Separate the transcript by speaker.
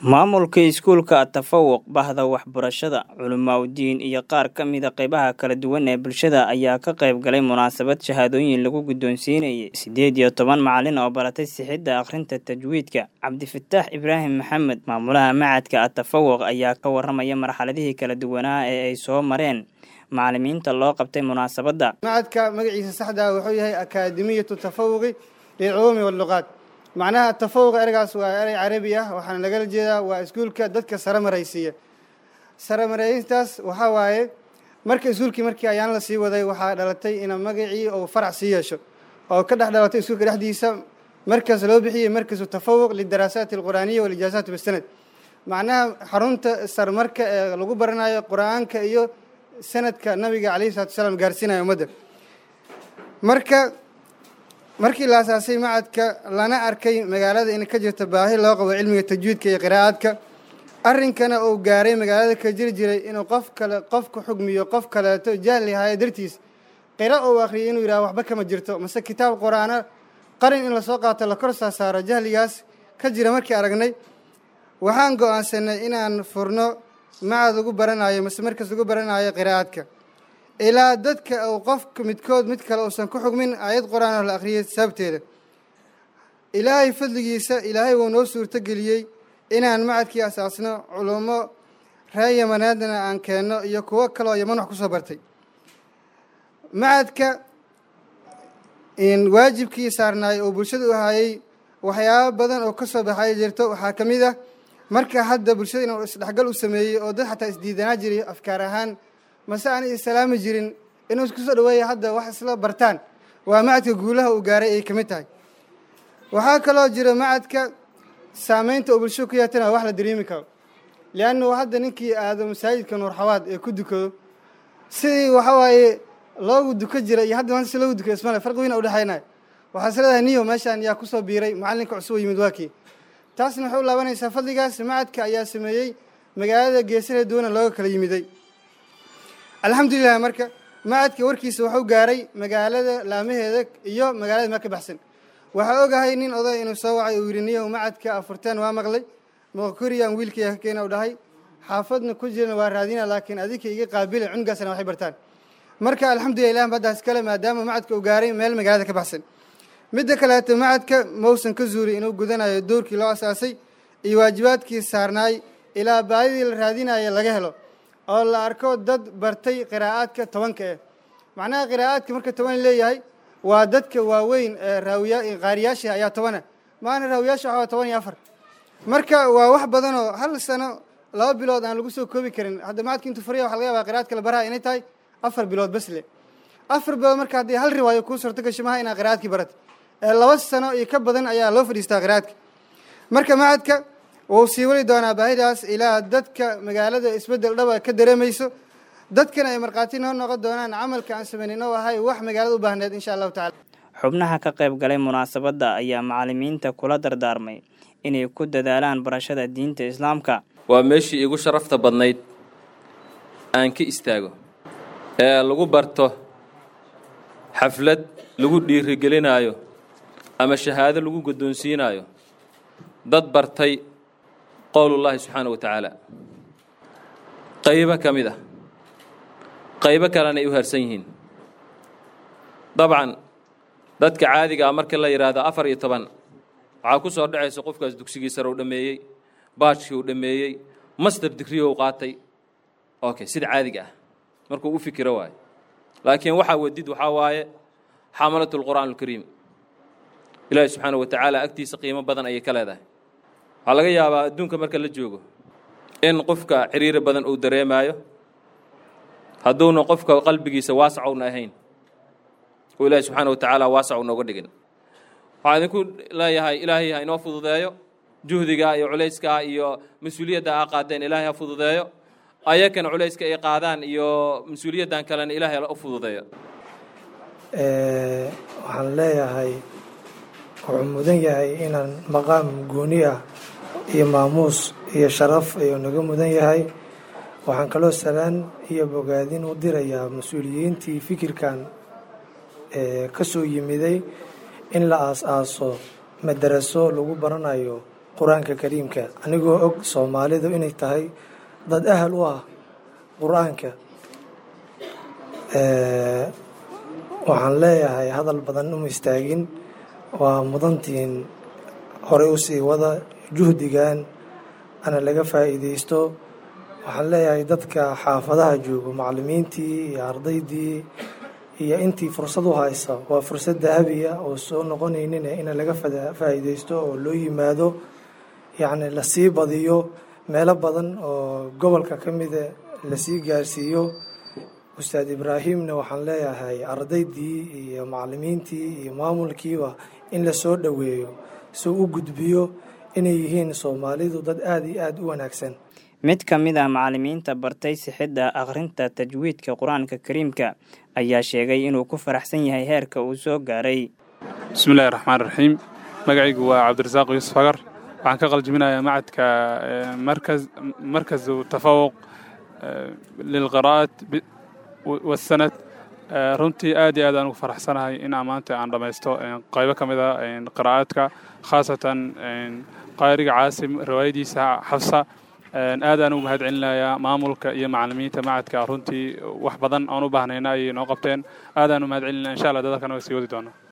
Speaker 1: maamulka iskuulka tafawuq bahda waxbarashada culimaawidiin iyo qaar ka mida qeybaha kala duwan ee bulshada ayaa ka qayb galay munaasabad shahaadooyin lagu guddoonsiinayay siddeed iyo toban macalin oo baratay sixidda akhrinta tajwiidka cabdifataax ibraahim maxamed maamulaha macadka atafawuq ayaa ka waramaya marxaladihii kala duwanaa ee ay soo mareen macalimiinta loo qabtay munaasabadda
Speaker 2: macadka magaciisa saxdaa wuxuu yahay akaademiyatu tafawuqi lilculuumi walluqaat macnaha tafawuq ereygaas waa erey carabi ah waxaana lagala jeedaa waa iskuulka dadka sare maraysiiya sare marayintaas waxaa waaye marka iskuulkii markii ayaan la sii waday waxaa dhalatay ina magacii uu farac sii yeesho oo ka dhex dhalatay iskuulka dhexdiisa markaas loo bixiyey markasu tafawuq lidaraasaati alqur'aaniya walijaasaat bisanad macnaha xarunta sarmarka ee lagu baranayo qur-aanka iyo sanadka nabiga calayhi salatu wasalaam gaarsiinaya ummadda marka markii la asaasay macadka lana arkay magaalada in ka jirta baahi loo qabo cilmiga tajwiidka iyo qiraa'aadka arrinkana uu gaaray magaalada ka jiri jiray inuu qof kale qof ku xugmiyo qof kaleeto jahli haayo dartiis qira uu akhriyay inuu yidhaha waxba kama jirto mase kitaab qur-aana qarin in lasoo qaato la kor saasaaro jahligaas ka jira markii aragnay waxaan go-aansanay inaan furno macad ugu baranayo mase markas ugu baranayo qiraa'aadka ilaa dadka uu qofka midkood mid kale uusan ku xugmin aayad qur-aan oo la akhriyay sababteeda ilaahay fadligiisa ilaahay wuu noo suurto geliyey inaan macadkii asaasno culummo reer yamaneedna aan keenno iyo kuwo kaleoo yaman wax ku soo bartay macadka waajibkii saarnaay oo bulshada u hayay waxyaabo badan oo ka soo baxay jirto waxaa ka mid ah marka hadda bulshada inuu isdhexgal u sameeyey oo dad xataa isdiidanaa jiray afkaar ahaan mase aan islaami jirin inuu isku soo dhaweeya hadda wax isla bartaan waa macadka guulaha uu gaaray ay ka mid tahay waxaa kaloo jira macadka saameynta oo bulshada ku yeetana wax la dareemi karo liannu hadda ninkii aado masaajidka nuurxawaad ee ku dukado sidii waxa waaye loogu duko jira iyo hadda maanta si loogu dukayo ismale farqi weyn a udhexaynaya waxaa is leedahay niyo meeshaan yaa kusoo biiray macallinka cusub oo yimid waakii taasna waxay u laabanaysaa fadligaas macadka ayaa sameeyey magaalada geesana duwana looga kala yimiday alxamdulilah marka macadka warkiisa waxuu gaaray magaalada laamaheeda iyo magaalada ma ka baxsan waxaa ogahay nin oday inuu soo wacay uu yidhi niyow macadka afurteen waa maqlay moqoriyaan wiilkaya ka keena u dhahay xaafadna ku jirana waa raadina laakiin adinka iga qaabila cunugaasna waxay bartaan marka alxamdulilah ilah baddaas kale maadaama macadka uu gaaray meel magaalada ka baxsan midda kaleeto macadka mausan ka zuuri inuu gudanayo doorkii loo asaasay iyo waajibaadkii saarnaay ilaa baadidii la raadinaya laga helo oo la arko dad bartay qiraa'aadka tobanka eh macnaha qiraa'aadka marka toban leeyahay waa dadka waaweyn ee raawiya qaariyaasha ayaa tobana maana raawiyaasha waxaa toban iyo afar marka waa wax badan oo hal sano laba bilood aan lagu soo koobi karin hadda macadka intuu fariya waxa laga yabaa qiraa'adka la baraha inay tahay afar bilood bas le afar bilood marka haddii hal riwaayo kuu suurto gasho maha inaad qiraa'adkii baratay ee laba sano iyo ka badan ayaa loo fadhiistaa qiraa'adka marka macadka wuu sii wali doonaa baahidaas ilaa dadka magaalada isbeddel dhaba ka dareemayso dadkana ay markhaati noo noqon doonaan camalka aan samaynin oo ahay wax magaalada u baahneed insha allahu tacala
Speaker 1: xubnaha ka qayb galay munaasabadda ayaa macalimiinta kula dardaarmay inay ku dadaalaan barashada diinta islaamka
Speaker 3: waa meeshii igu sharafta badnayd aan ka istaago ee lagu barto xaflad lagu dhiirigelinaayo ama shahaado lagu guddoonsiinaayo dad bartay qowlullaahi subxaana wa tacaala qaybo ka mid ah qaybo kalena ay u harsan yihiin dabcan dadka caadiga ah markii la yidhaahdo afar iyo toban waxaa ku soo dhacaysa qofkaas dugsigii sare u dhammeeyey baajkii uu dhammeeyey master digriyo u qaatay okay sida caadiga ah markuu u fikiro waayo laakiin waxaa wadid waxaa waaye xamalatu lqur'aan alkariim ilaahi subxaana wa tacaala agtiisa qiimo badan ayay ka leedahay waxaa laga yaabaa adduunka marka la joogo in qofka xiriiri badan uu dareemaayo hadduuna qofka qalbigiisa waasacowna ahayn oo ilaahi subxaana wa tacaala waasac u nooga dhigin waxaa idinku leeyahay ilaahay ha inoo fududeeyo juhdiga iyo culayska iyo mas-uuliyadda aa qaadeen ilaahay ha fududeeyo ayakana culayska ay qaadaan iyo mas-uuliyaddan kalena ilaahay u fududeeyo
Speaker 4: waxaan leeyahay wuxuu mudan yahay inaan maqaam gooni ah iyo maamuus iyo sharaf ayuu naga mudan yahay waxaan kaloo salaan iyo bogaadin u dirayaa mas-uuliyiintii fikirkan ka soo yimiday in la aas-aaso madaraso lagu baranayo qur-aanka kariimka anigoo og soomaalidu inay tahay dad ahal u ah qur-aanka waxaan leeyahay hadal badan uma istaagin waa mudantiin horey u sii wada juhdigan ana laga faa'iidaysto waxaan leeyahay dadka xaafadaha joogo macallimiintii iyo ardaydii iyo intii fursad u haysa waa fursad dahabiya oo soo noqonaynin in laga faa'iidaysto oo loo yimaado yacni lasii badiyo meelo badan oo gobolka ka mida lasii gaarsiiyo ustaad ibraahimna waxaan leeyahay ardaydii iyo macallimiintii iyo maamulkiiba in lasoo dhoweeyo si u gudbiyo inay yihiin soomaalidu dad aada iyo aada u wanaagsan
Speaker 1: mid ka mid ah macallimiinta bartay sixidda akhrinta tajwiidka qur-aanka kariimka ayaa sheegay inuu ku faraxsan yahay heerka uu soo gaaray
Speaker 5: bismillahi raxmaan raxiim magacaygu waa cabdirasaaq yuusuf agar waxaan ka qaljiminayaa macadka markazu tafawuq lilqiraa'at wasanad runtii aad iyo aad aan ugu faraxsanahay in maanta aan dhammaysto qaybo ka mid a qiraa'aadka khaasatan qaariga caasim riwaayadiisa xafsa aad aan ugu mahad celinayaa maamulka iyo macallimiinta macadka runtii wax badan aan u baahnayna ayay noo qabteen aad aan u mahad celinaya insha allah dadalkan waa sii wadi doona